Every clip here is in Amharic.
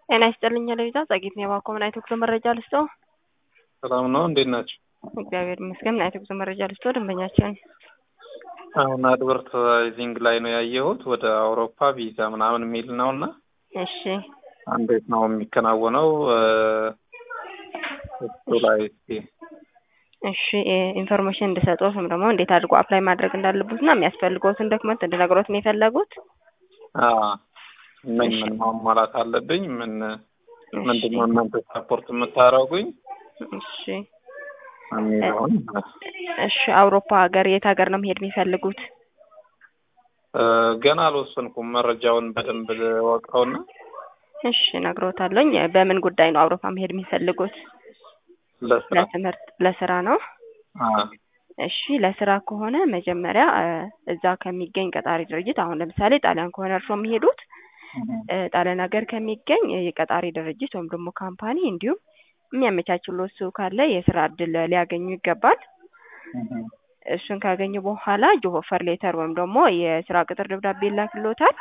ጤና ይስጥልኝ ለቪዛ ጸጌት ነው የባኮ ምን አይነት ጉዞ መረጃ ልስጦ? ሰላም ነው። እንዴት ናቸው? እግዚአብሔር ይመስገን። ምን አይነት ጉዞ መረጃ ልስጦ? ደንበኛችን አሁን አድቨርታይዚንግ ላይ ነው ያየሁት ወደ አውሮፓ ቪዛ ምናምን የሚል ነው እና እሺ እንዴት ነው የሚከናወነው? እሱ ላይ እስኪ እሺ ኢንፎርሜሽን እንድሰጦት ወይም ደግሞ እንዴት አድርጎ አፕላይ ማድረግ እንዳለበት እና የሚያስፈልገውትን ዶክመንት እንድነግሮት ነው የፈለጉት? አዎ ምን ምን ማሟላት አለብኝ? ምን ምንድን ነው እናንተ ሳፖርት የምታደርጉኝ እሺ የሚለውን እሺ አውሮፓ ሀገር የት ሀገር ነው መሄድ የሚፈልጉት? እ ገና አልወሰንኩም። መረጃውን በደንብ ወቀውና እሺ እነግሮታለሁኝ። በምን ጉዳይ ነው አውሮፓ መሄድ የሚፈልጉት? ለስራ ለትምህርት፣ ለስራ ነው? አ እሺ ለስራ ከሆነ መጀመሪያ እ እዛ ከሚገኝ ቀጣሪ ድርጅት አሁን ለምሳሌ ጣሊያን ከሆነ እርስዎ የሚሄዱት እ ጣሊያን ሀገር ከሚገኝ የቀጣሪ ድርጅት ወይም ደግሞ ካምፓኒ እንዲሁም የሚያመቻችሎት ሰው ካለ የስራ እድል ሊያገኙ ይገባል። እሱን ካገኙ በኋላ ጆብ ኦፈር ሌተር ወይም ደግሞ የስራ ቅጥር ደብዳቤ ይላክልዎታል።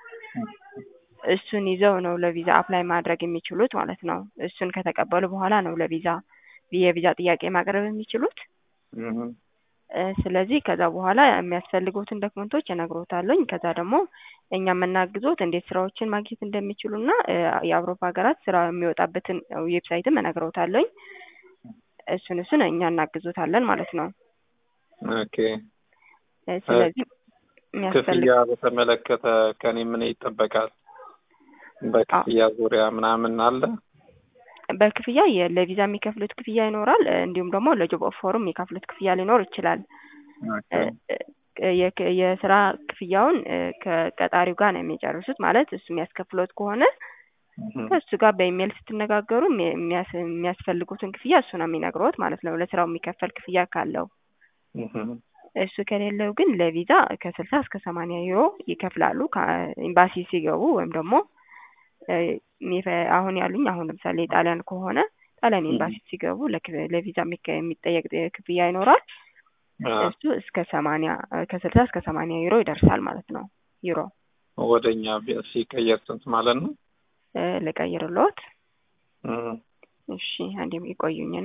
እሱን ይዘው ነው ለቪዛ አፕላይ ማድረግ የሚችሉት ማለት ነው። እሱን ከተቀበሉ በኋላ ነው ለቪዛ የቪዛ ጥያቄ ማቅረብ የሚችሉት። እ ስለዚህ ከዛ በኋላ የሚያስፈልጉትን ዶክመንቶች እነግሮታለሁኝ። ከዛ ደግሞ እኛ የምናግዞት እንዴት ስራዎችን ማግኘት እንደሚችሉና እ የአውሮፓ ሀገራት ስራ የሚወጣበትን ዌብሳይትም እነግሮታለሁኝ። እሱን እሱን እኛ እናግዞታለን ማለት ነው። ኦኬ እ ስለዚህ የሚያስፈልግ ክፍያ በተመለከተ ከኔ ምን ይጠበቃል? በክፍያ ዙሪያ ምናምን አለ? በክፍያ የ- ለቪዛ የሚከፍሉት ክፍያ ይኖራል። እ እንዲሁም ደግሞ ለጆብ ኦፈሩም የሚከፍሉት ክፍያ ሊኖር ይችላል። ኦኬ እ እ የክ- የስራ ክፍያውን እ ከቀጣሪው ጋር ነው የሚጨርሱት። ማለት እሱ የሚያስከፍሎት ከሆነ ከእሱ ጋር በኢሜይል ስትነጋገሩ የሚ- የሚያስ- የሚያስፈልጉትን ክፍያ እሱ ነው የሚነግሮት ማለት ነው። ለስራው የሚከፈል ክፍያ ካለው እሱ ከሌለው ግን ለቪዛ ከስልሳ እስከ ሰማንያ ዩሮ ይከፍላሉ ከኤምባሲ ሲገቡ ወይም ደግሞ እ የሚፈ- አሁን ያሉኝ አሁን ለምሳሌ ጣሊያን ከሆነ ጣሊያን ኤምባሲ ሲገቡ ለክ- ለቪዛ የሚከ- የሚጠየቅ ክፍያ ይኖራል። እሱ እስከ ሰማንያ ከስልሳ እስከ ሰማንያ ዩሮ ይደርሳል ማለት ነው። ዩሮ ወደኛ ቢያንስ ሲቀየር ስንት ማለት ነው? እ ልቀይርልዎት? እም፣ እሺ አንዴም ይቆዩኝና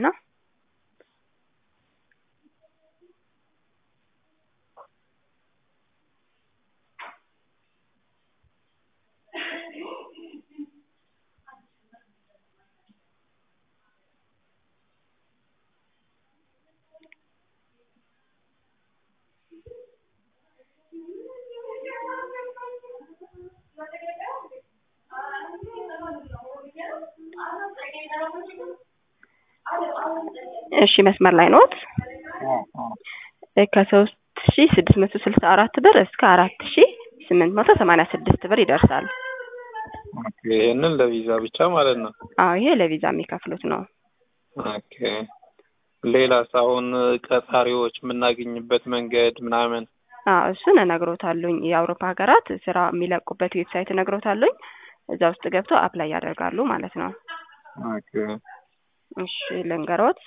እሺ መስመር ላይ ኖት? እ ከሶስት ሺ ስድስት መቶ ስልሳ አራት ብር እስከ አራት ሺ ስምንት መቶ ሰማንያ ስድስት ብር ይደርሳል። ኦኬ ይሄንን ለቪዛ ብቻ ማለት ነው። አዎ ይሄ ለቪዛ የሚከፍሉት ነው። ኦኬ ሌላስ አሁን ቀጣሪዎች የምናገኝበት መንገድ ምናምን አዎ እሱን እነግሮታለሁኝ። የአውሮፓ ሀገራት ስራ የሚለቁበት ዌብሳይት እነግሮታለሁኝ። እዛ ውስጥ ገብተው አፕላይ ያደርጋሉ ማለት ነው። ኦኬ እሺ ልንገሮት?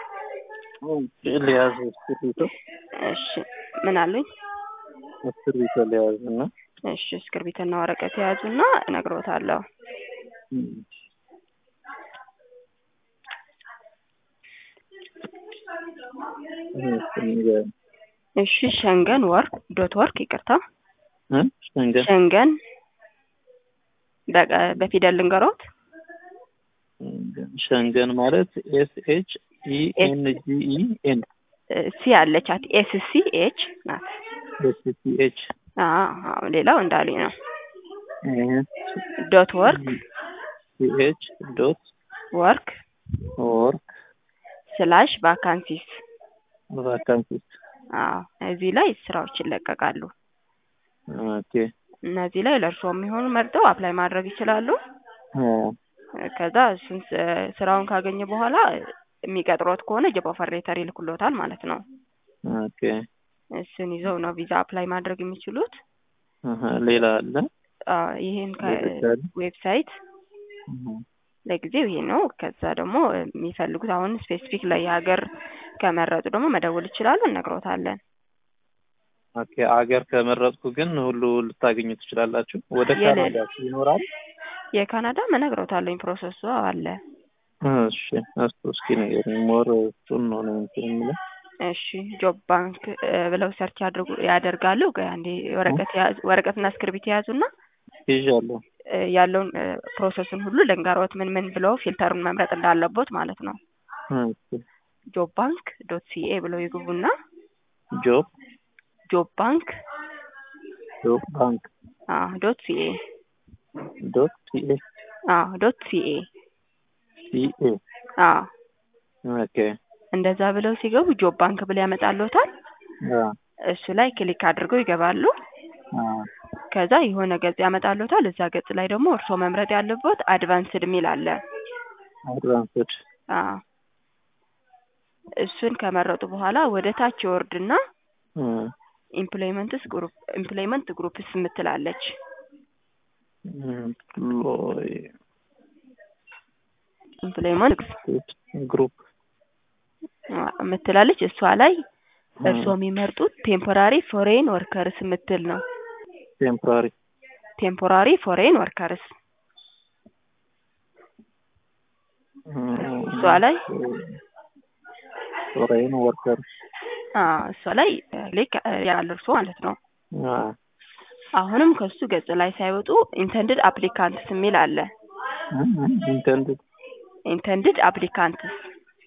ሊያዝ እስክሪብቶ እሺ ምን አሉኝ? እስክሪብቶ ሊያዝ እና እሺ እስክርቢትና ወረቀት የያዙና እነግሮታለሁ። እሺ ሸንገን ወርክ ዶት ወርክ ይቅርታ፣ ሸንገን ሸንገን በቀ- በፊደል ልንገሮት? ሸንገን ማለት ኤስ ኤች ኢ ኤን ጂ ኢ ኤን እ ሲ አለቻት ኤስ ሲ ኤች ናት። ኤስ ሲ ኤች አዎ ሌላው እንዳሉኝ ነው። ዶት ወርክ ሲ ኤች ዶት ወርክ ወርክ ስላሽ ቫካንሲስ ቫካንሲስ አዎ እዚህ ላይ ስራዎች ይለቀቃሉ። ኦኬ እነዚህ ላይ ለእርስዎ የሚሆኑ መርጠው አፕላይ ማድረግ ይችላሉ። ከዛ እሱን ስ- ስራውን ካገኘ በኋላ የሚቀጥሮት ከሆነ ጆብ ኦፈር ሌተር ይልኩሎታል ማለት ነው። ኦኬ እሱን ይዘው ነው ቪዛ አፕላይ ማድረግ የሚችሉት። አሀ ሌላ አለ አዎ ይሄን ዌብሳይት? ዌብሳይት ለጊዜው ይሄ ነው። ከዛ ደግሞ የሚፈልጉት አሁን ስፔሲፊክ ላይ ሀገር ከመረጡ ደግሞ መደወል ይችላሉ፣ እነግሮታለን። ኦኬ አገር ከመረጥኩ ግን ሁሉ ልታገኙ ትችላላችሁ። ወደ የለ- ካናዳ ይኖራል? የካናዳ እነግረውታለሁኝ ፕሮሰሱ አለ። እሺ እሱ እስኪ ንገሪኝ። ሞር እሱን ነው ነው እንትን የምለው እሺ ጆብ ባንክ እ ብለው ሰርች አድርጉ ያደርጋሉ። ቆይ አንዴ ወረቀት ያዙ ወረቀትና እስክሪብት የያዙና ይዣለሁ። እ ያለውን እ ፕሮሰሱን ሁሉ ልንገሮት ምን ምን ብለው ፊልተሩን መምረጥ እንዳለቦት ማለት ነው። እሺ ጆብ ባንክ ዶት ሲኤ ብለው ይግቡና ጆብ ጆብ ባንክ ጆብ ባንክ አ ዶት ሲኤ ዶት ሲኤ አ ዶት ሲኤ ሲኤ አ ኦኬ እንደዛ ብለው ሲገቡ ጆብ ባንክ ብለው ያመጣልዎታል። አ እሱ ላይ ክሊክ አድርገው ይገባሉ። አ ከዛ የሆነ ገጽ ያመጣልዎታል። እዛ ገጽ ላይ ደግሞ እርስዎ መምረጥ ያለቦት አድቫንስድ የሚል አለ። አድቫንስድ አ እሱን ከመረጡ በኋላ ወደ ታች ይወርድና እ ኢምፕሎይመንትስ ግሩፕ ኢምፕሎይመንት ግሩፕስ የምትላለች ኤምፕሎይ ኢምፕሎይመንት ግሩፕ የምትላለች እሷ ላይ እርስዎ የሚመርጡት ቴምፖራሪ ፎሬን ወርከርስ የምትል ነው። ቴምፖራሪ ቴምፖራሪ ፎሬን ወርከርስ እሷ ላይ ፎሬን ወርከር አ እሷ ላይ ክሊክ ያለ እርስዎ ማለት ነው። አ አሁንም ከሱ ገጽ ላይ ሳይወጡ ኢንተንድድ አፕሊካንትስ የሚል አለ። ኢንተንድድ ኢንተንድድ አፕሊካንትስ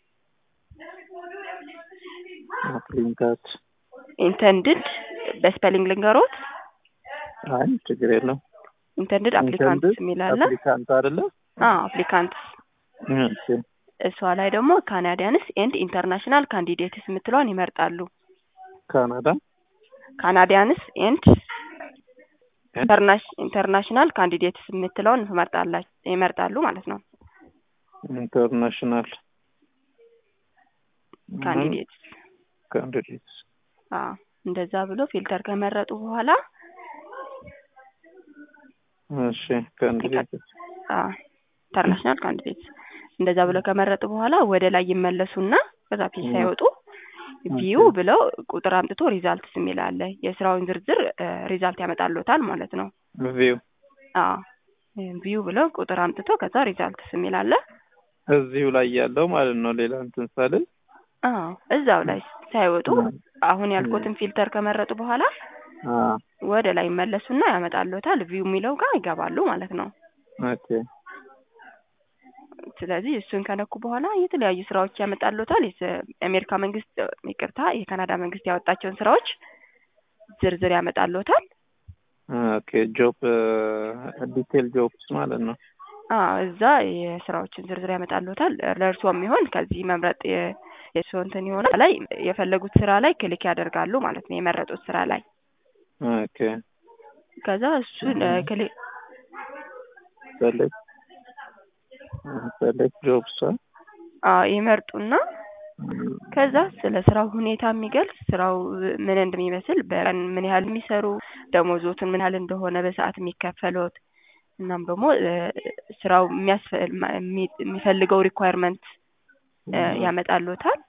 አፕሊካንት ኢንተንድድ በስፔሊንግ ልንገሮት አይ ችግር የለም። ኢንተንድድ አፕሊካንትስ የሚል አለ። አፕሊካንት አይደለ? አ አፕሊካንትስ እሺ እሷ ላይ ደግሞ ካናዲያንስ ኤንድ ኢንተርናሽናል ካንዲዴትስ የምትለውን ይመርጣሉ። ካናዳ ካናዲያንስ ኤንድ ኢንተርናሽናል ካንዲዴትስ የምትለውን ይመርጣላ ይመርጣሉ ማለት ነው። ኢንተርናሽናል ካንዲዴትስ ካንዲዴትስ አ እንደዛ ብሎ ፊልተር ከመረጡ በኋላ እሺ ካንዲዴትስ አ ኢንተርናሽናል ካንዲዴትስ እንደዛ ብለው ከመረጡ በኋላ ወደ ላይ ይመለሱና ከዛ ፔጅ ሳይወጡ ቪው ብለው ቁጥር አምጥቶ ሪዛልትስ የሚል አለ። የስራውን ዝርዝር ሪዛልት ያመጣልዎታል ማለት ነው። ቪው አ ቪው ብለው ቁጥር አምጥቶ ከዛ ሪዛልትስ የሚል አለ። እዚሁ ላይ ያለው ማለት ነው። ሌላ እንትን ሳልል አዎ እዛው ላይ ሳይወጡ አሁን ያልኩትን ፊልተር ከመረጡ በኋላ አ ወደ ላይ ይመለሱና ያመጣልዎታል። ቪው የሚለው ጋር ይገባሉ ማለት ነው። ኦኬ ስለዚህ እሱን ከነኩ በኋላ የተለያዩ ስራዎች ያመጣልዎታል። የአሜሪካ መንግስት ይቅርታ፣ የካናዳ መንግስት ያወጣቸውን ስራዎች ዝርዝር ያመጣልዎታል። ኦኬ ጆብ ዲቴል ጆብስ ማለት ነው። አዎ እዛ የስራዎችን ዝርዝር ያመጣልዎታል። ለእርስዎ የሚሆን ከዚህ መምረጥ የ- የእርስዎ እንትን ይሆናል። ላይ የፈለጉት ስራ ላይ ክሊክ ያደርጋሉ ማለት ነው። የመረጡት ስራ ላይ ኦኬ ከዛ እሱን ክሊክ ሰሌክት ሰሌክት ጆብስ አዎ ይመርጡና ከዛ ስለ ስራው ሁኔታ የሚገልጽ ስራው ምን እንደሚመስል በቀን ምን ያህል የሚሰሩ ደሞዞትን ምን ያህል እንደሆነ በሰዓት የሚከፈሉት እናም ደግሞ ስራው የሚያስፈ- የሚ- የሚፈልገው ሪኳየርመንት ያመጣልዎታል።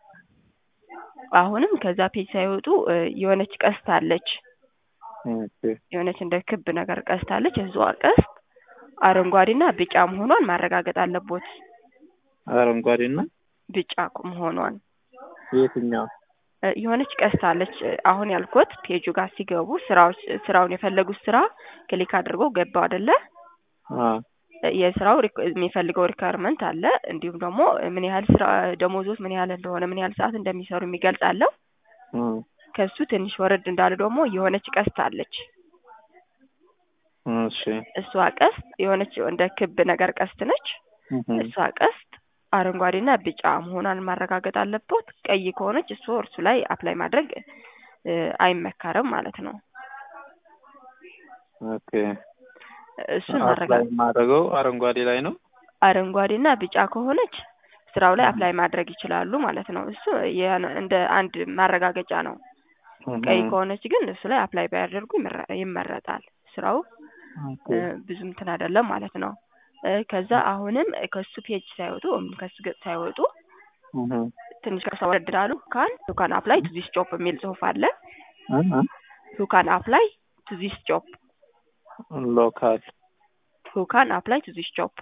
አሁንም ከዛ ፔጅ ሳይወጡ የሆነች ቀስት አለች። ኦኬ የሆነች እንደ ክብ ነገር ቀስት አለች። እሷ ቀስት አረንጓዴና ቢጫ መሆኗን ማረጋገጥ አለቦት። አረንጓዴና ቢጫ መሆኗን የትኛው እ የሆነች ቀስት አለች። አሁን ያልኩት ፔጁ ጋር ሲገቡ ስራዎች ስራውን የፈለጉት ስራ ክሊክ አድርገው ገባው አይደለ? አ የስራው ሪክ- የሚፈልገው ሪኳየርመንት አለ። እንዲሁም ደግሞ ምን ያህል ስራ ደሞዞት ምን ያህል እንደሆነ ምን ያህል ሰዓት እንደሚሰሩ የሚገልጽ አለው። አ ከሱ ትንሽ ወረድ እንዳለ ደግሞ የሆነች ቀስት አለች። እሺ እሷ ቀስት የሆነች እንደ ክብ ነገር ቀስት ነች። እሷ ቀስት አረንጓዴና ቢጫ መሆኗን ማረጋገጥ አለበት። ቀይ ከሆነች እሱ እርሱ ላይ አፕላይ ማድረግ እ አይመከርም ማለት ነው። ኦኬ እሱን አፕላይ ማረጋገጥ ማድረገው አረንጓዴ ላይ ነው። አረንጓዴና ቢጫ ከሆነች ስራው ላይ አፕላይ ማድረግ ይችላሉ ማለት ነው። እሱ የ- እንደ አንድ ማረጋገጫ ነው። ቀይ ከሆነች ግን እሱ ላይ አፕላይ ባያደርጉ ይመረ- ይመረጣል። ስራው ኦኬ እ ብዙ እንትን አይደለም ማለት ነው። እ ከዛ አሁንም ከሱ ፔጅ ሳይወጡ ወይም ከሱ ገጽ ሳይወጡ እህ ትንሽ ከሷ ወረድ ይላሉ። ካን ዩ ካን አፕላይ ቱ ዚስ ጆብ የሚል ጽሁፍ አለ። እህ ዩ ካን አፕላይ ቱ ዚስ ጆብ ሎካል who can apply to this job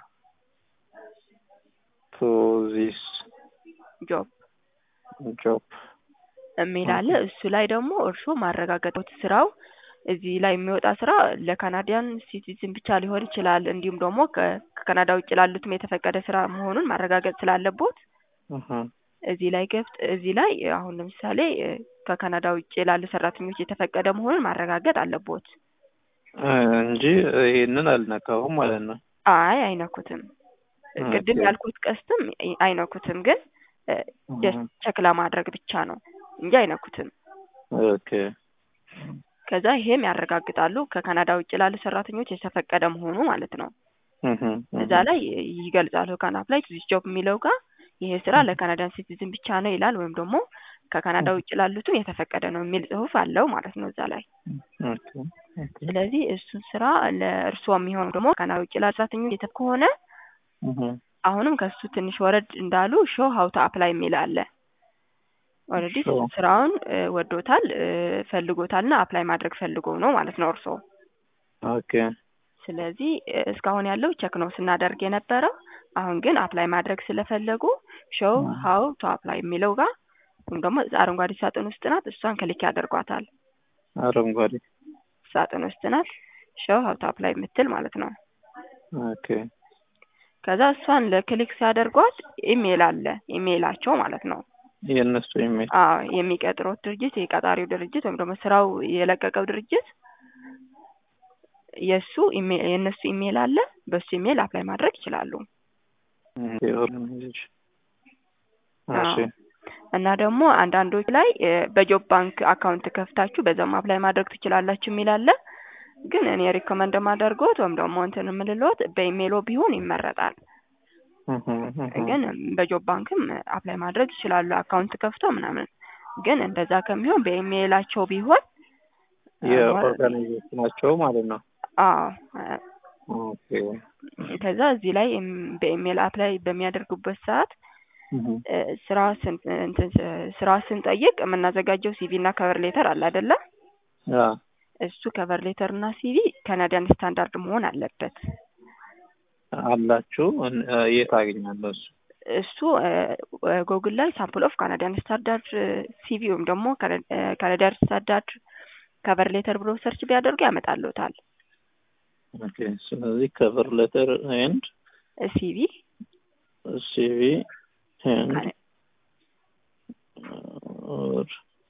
ቱ ዚስ job ጆብ የሚል አለ። እሱ ላይ ደግሞ እርስዎ ማረጋገጥ ስራው እዚህ ላይ የሚወጣ ስራ ለካናዲያን ሲቲዝን ብቻ ሊሆን ይችላል። እንዲሁም ደግሞ ከ- ከካናዳ ውጭ ላሉትም የተፈቀደ ስራ መሆኑን ማረጋገጥ ስላለቦት እዚህ ላይ ገብት እዚህ ላይ አሁን ለምሳሌ እ፣ ከካናዳ ውጭ ላሉ ሰራተኞች የተፈቀደ መሆኑን ማረጋገጥ አለቦት። እንጂ ይሄንን አልነካሁም ማለት ነው። አይ አይነኩትም። ቅድም ኦኬ። ያልኩት ቀስትም አይነኩትም፣ ግን ጀስት ቸክ ለማድረግ ብቻ ነው እንጂ አይነኩትም። ኦኬ ከዛ ይሄም ያረጋግጣሉ ከካናዳ ውጭ ላሉ ሰራተኞች የተፈቀደ መሆኑ ማለት ነው። እዛ ላይ ይገልጻሉ ካን አፕላይ ቱ ዚስ ጆብ የሚለው ጋር ይሄ ስራ ለካናዳን ሲቲዝን ብቻ ነው ይላል፣ ወይም ደግሞ ከካናዳ ውጭ ላሉትም የተፈቀደ ነው የሚል ጽሁፍ አለው ማለት ነው እዛ ላይ። ኦኬ ኦኬ ስለዚህ እሱን ስራ ለእርስዎ የሚሆኑ ደግሞ ከካናዳ ውጭ ላሉ ሰራተኞች የተፈ ከሆነ አሁንም ከሱ ትንሽ ወረድ እንዳሉ ሾው ሀው ቱ አፕላይ የሚል አለ። ኦልሬዲ Show. ስራውን እ፣ ወዶታል እ፣ ፈልጎታልና አፕላይ ማድረግ ፈልጎ ነው ማለት ነው እርስዎ። ኦኬ ስለዚህ እ፣ እስካሁን ያለው ቸክ ነው ስናደርግ የነበረው። አሁን ግን አፕላይ ማድረግ ስለፈለጉ ሾው ሀው ቱ አፕላይ የሚለው ጋር ወይም ደግሞ አረንጓዴ ሳጥን ውስጥ ናት፣ እሷን ክሊክ ያደርጓታል። አረንጓዴ ሳጥን ውስጥ ናት ሾው ሀው ቱ አፕላይ የምትል ማለት ነው። ኦኬ ከዛ እሷን ለክሊክ ሲያደርጓት ኢሜይል አለ ኢሜይላቸው ማለት ነው። የእነሱ ኢሜል አዎ የሚቀጥሩት ድርጅት የቀጣሪው ድርጅት ወይም ደግሞ ስራው የለቀቀው ድርጅት የእሱ ኢሜ- የእነሱ ኢሜይል አለ። በሱ ኢሜይል አፕላይ ማድረግ ይችላሉ። ኦርጋናይዜሽን እሺ አዎ። እና ደግሞ አንዳንዶች ላይ እ፣ በጆብ ባንክ አካውንት ከፍታችሁ በዛም አፕላይ ማድረግ ትችላላችሁ የሚል አለ። ግን እኔ ሪኮመንድ ማደርገውት ወይም ደግሞ እንትን የምልሎት በኢሜይሎ ቢሆን ይመረጣል። ግን በጆብ ባንክም አፕላይ ማድረግ ይችላሉ አካውንት ከፍተው ምናምን። ግን እንደዛ ከሚሆን በኢሜይላቸው ቢሆን የኦርጋናይዜሽናቸው ማለት ነው። አዎ ኦኬ ከዛ እዚህ ላይ እም- በኢሜይል አፕላይ በሚያደርጉበት ሰዓት እ፣ ስራ ስን እንትን ስ- ስራ ስንጠይቅ የምናዘጋጀው ሲቪ እና ከቨር ሌተር አለ አይደለ? ያ እሱ ከቨር ሌተር እና ሲቪ ካናዲያን ስታንዳርድ መሆን አለበት። አላችሁ እን- እ፣ የት አገኛለሁ እሱ? እሱ ጎግል ላይ ሳምፕል ኦፍ ካናዲያን ስታንዳርድ ሲቪ ወይም ደግሞ ካናዲያን ስታንዳርድ ከቨር ሌተር ብሎ ሰርች ቢያደርጉ ያመጣልዎታል። ኦኬ ስለዚህ ከቨር ሌተር ኤንድ ሲቪ ሲቪ ኤንድ ኦር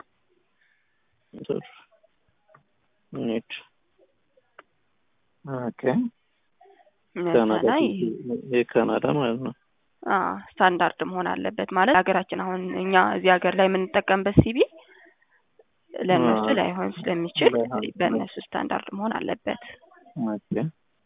ኒድ ኦኬ ካናዳ ላይ የካናዳ ማለት ነው። ስታንዳርድ መሆን አለበት ማለት ሀገራችን አሁን እኛ እዚህ ሀገር ላይ የምንጠቀምበት ሲቪ ለእነሱ አዎ። ላይሆን ስለሚችል ላይሆን በእነሱ ስታንዳርድ መሆን አለበት። ኦኬ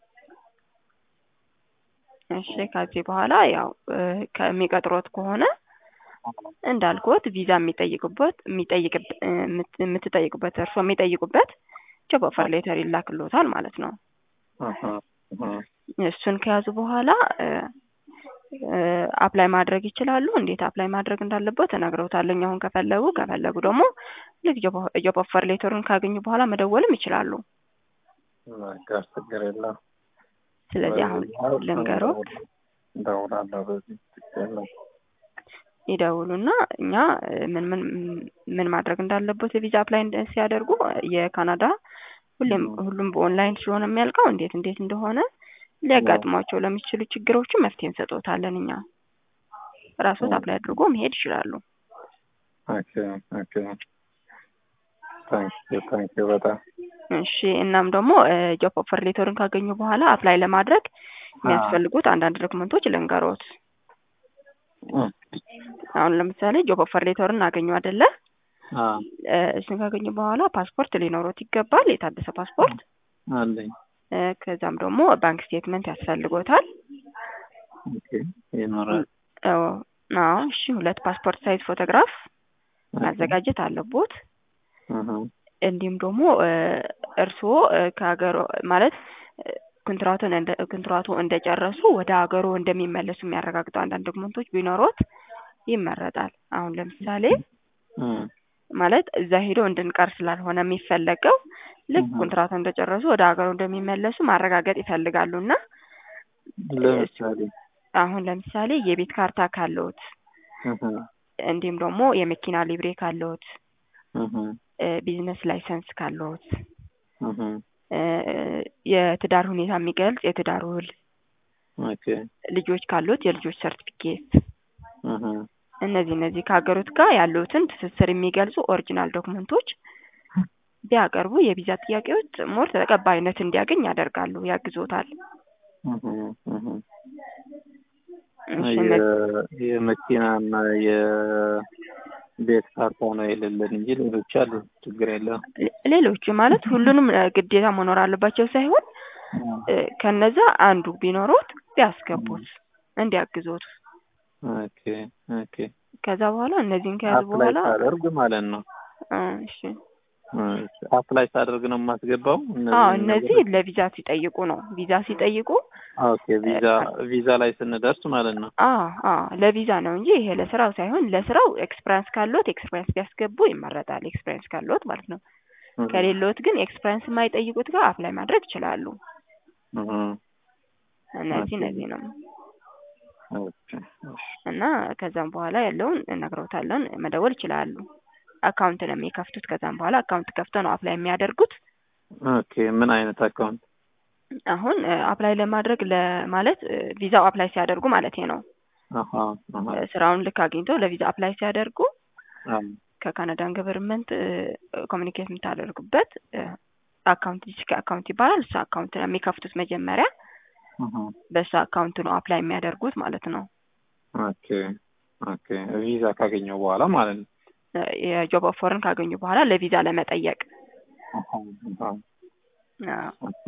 እሺ ከዚህ በኋላ ያው እ፣ ከሚቀጥሮት ከሆነ እንዳልኩት ቪዛ የሚጠይቁበት የሚጠይቅ እ፣ የምት- የምትጠይቁበት እርሶ የሚጠይቁበት ጆብ ኦፈር ሌተር ይላክልዎታል ማለት ነው። አሃ አሃ እሱን ከያዙ በኋላ እ፣ እ፣ አፕላይ ማድረግ ይችላሉ። እንዴት አፕላይ ማድረግ እንዳለበት እነግረውታለሁ። አሁን ከፈለጉ ከፈለጉ ደግሞ ልክ ጆብ ኦፈር ሌተሩን ካገኙ በኋላ መደወልም ይችላሉ። በቃ ችግር የለም። ስለዚህ አሁን ልንገሮት እደውላለሁ በዚህ ችግር የለም። ይደውሉና እኛ እ፣ ምን ምን ምን ማድረግ እንዳለበት የቪዛ አፕላይ እንደ- ሲያደርጉ የካናዳ ሁሌም ሁሉም በኦንላይን ስለሆነ የሚያልቀው እንዴት እንዴት እንደሆነ ሊያጋጥሟቸው ለሚችሉ ችግሮችን መፍትሄ እንሰጦታለን። እኛ ራስዎት አፕላይ አድርጎ መሄድ ይችላሉ። ኦኬ ኦኬ ታንክ ዩ ታንክ ዩ በጣም እሺ እናም ደግሞ ጆብ ኦፈር ሌተሩን ካገኙ በኋላ አፕላይ ለማድረግ የሚያስፈልጉት አንዳንድ ዶክመንቶች ልንገሮት። አሁን ለምሳሌ ጆብ ኦፈር ሌተሩን አገኙ አይደለ? አ እ፣ እሱን ካገኙ በኋላ ፓስፖርት ሊኖሮት ይገባል፣ የታደሰ ፓስፖርት። አለኝ እ፣ ከዛም ደግሞ ባንክ ስቴትመንት ያስፈልጎታል። ኦኬ ይኖራል አዎ አዎ፣ እሺ ሁለት ፓስፖርት ሳይዝ ፎቶግራፍ ማዘጋጀት አለቦት። አሃ እንዲሁም ደግሞ እ፣ እርስዎ እ፣ ከሀገሮ ማለት እ፣ ኮንትራቱን እንደ ኮንትራቱ እንደጨረሱ ወደ ሀገሩ እንደሚመለሱ የሚያረጋግጡ አንዳንድ ዶክመንቶች ቢኖሮት ይመረጣል። አሁን ለምሳሌ እ ማለት እዛ ሄዶ እንድንቀር ስላልሆነ የሚፈለገው ልክ እህ። ኮንትራቱ እንደጨረሱ ወደ ሀገሩ እንደሚመለሱ ማረጋገጥ ይፈልጋሉ እና ለምሳሌ አሁን ለምሳሌ የቤት ካርታ ካለዎት እህ እንዲሁም ደግሞ የመኪና ሊብሬ ካለዎት እህ እ ቢዝነስ ላይሰንስ ካለዎት እህ እ የትዳር ሁኔታ የሚገልጽ የትዳር ውል ኦኬ ልጆች ካሉት የልጆች ሰርቲፊኬት እህ እነዚህ እነዚህ ከሀገሮት ጋር ያለውትን ትስስር የሚገልጹ ኦሪጂናል ዶክመንቶች ቢያቀርቡ የቪዛ ጥያቄዎች ሞር ተቀባይነት እንዲያገኝ ያደርጋሉ፣ ያግዞታል። እህ እህ እሺ፣ እነ- የ- የመኪናና የቤት ካርታ ነው የሌለን እንጂ ሌሎች አሉ። ችግር የለም። ሌ- ሌሎቹ ማለት ሁሉንም እ ግዴታ መኖር አለባቸው ሳይሆን እ ከነዛ አንዱ ቢኖሩት ቢያስገቡት እንዲያግዞት ኦኬ ኦኬ። ከዛ በኋላ እነዚህን ከያዙ አፕላይ በኋላ ሳደርግ ማለት ነው። እ እሺ አፕላይ ሳደርግ ነው የማስገባው። አዎ እነዚህን እነዚህ ነገሮች? ለቪዛ ሲጠይቁ ነው። ቪዛ ሲጠይቁ ኦኬ ቪዛ ቪዛ ላይ ስንደርስ ማለት ነው። አ አ ለቪዛ ነው እንጂ ይሄ ለስራው ሳይሆን ለስራው ኤክስፒሪያንስ ካለዎት ኤክስፒሪያንስ ቢያስገቡ ይመረጣል። ኤክስፒሪያንስ ካለዎት ማለት ነው። ከሌለዎት ግን ኤክስፒሪያንስ የማይጠይቁት ጋር አፕላይ ማድረግ ይችላሉ። እህ እነዚህ ኦኬ። እነዚህ ነው ኦኬ እሺ። እና ከዛም በኋላ ያለውን እነግረውታለን። መደወል ይችላሉ። አካውንት ነው የሚከፍቱት። ከዛም በኋላ አካውንት ከፍተው ነው አፕላይ የሚያደርጉት። ኦኬ ምን አይነት አካውንት? አሁን አፕላይ ለማድረግ ለማለት እ ቪዛው አፕላይ ሲያደርጉ ማለት ነው። አሃ አሃ እ ስራውን ልክ አግኝተው ለቪዛ አፕላይ ሲያደርጉ አም ከካናዳን ገቨርንመንት ኮሚኒኬት የምታደርጉበት እ አካውንት ዲስክ አካውንት ይባላል። እሱ አካውንት ነው የሚከፍቱት መጀመሪያ። አሃ በሱ አካውንት ነው አፕላይ የሚያደርጉት ማለት ነው። ኦኬ ኦኬ። ቪዛ ካገኘው በኋላ ማለት ነው። እ የጆብ ኦፈርን ካገኙ በኋላ ለቪዛ ለመጠየቅ አሃ አሃ አዎ፣ ኦኬ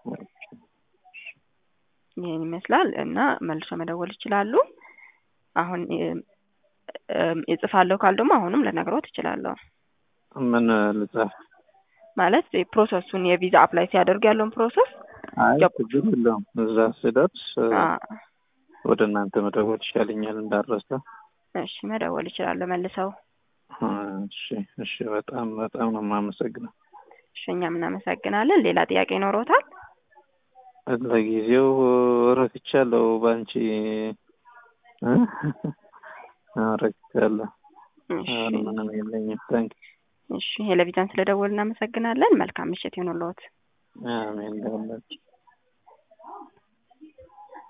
ይህን ይመስላል እና መልሶ መደወል ይችላሉ። አሁን እ እም እጽፋለሁ ካል ደግሞ አሁንም ልነግሮት እችላለሁ። ምን ልጻፍ? ማለት ፕሮሰሱን የቪዛ አፕላይ ሲያደርጉ ያለውን ፕሮሰስ አይ ያው- ችግር የለውም። እዛ ስደርስ እ አ ወደ እናንተ መደወል ይሻለኛል እንዳረሳ። እሺ መደወል ይችላለሁ መልሰው። እሺ እሺ። በጣም በጣም ነው የማመሰግነው። እሺ እኛም እናመሰግናለን። ሌላ ጥያቄ ይኖሮታል? ለጊዜው ረክቻለሁ በአንቺ እ ረክቻለሁ። እሺ አሁን ምንም የለኝም። ታንክ እሺ ሄለቪዛን ስለደወል እናመሰግናለን። መልካም ምሽት ይሁንልዎት። አሜን ለሁላችሁ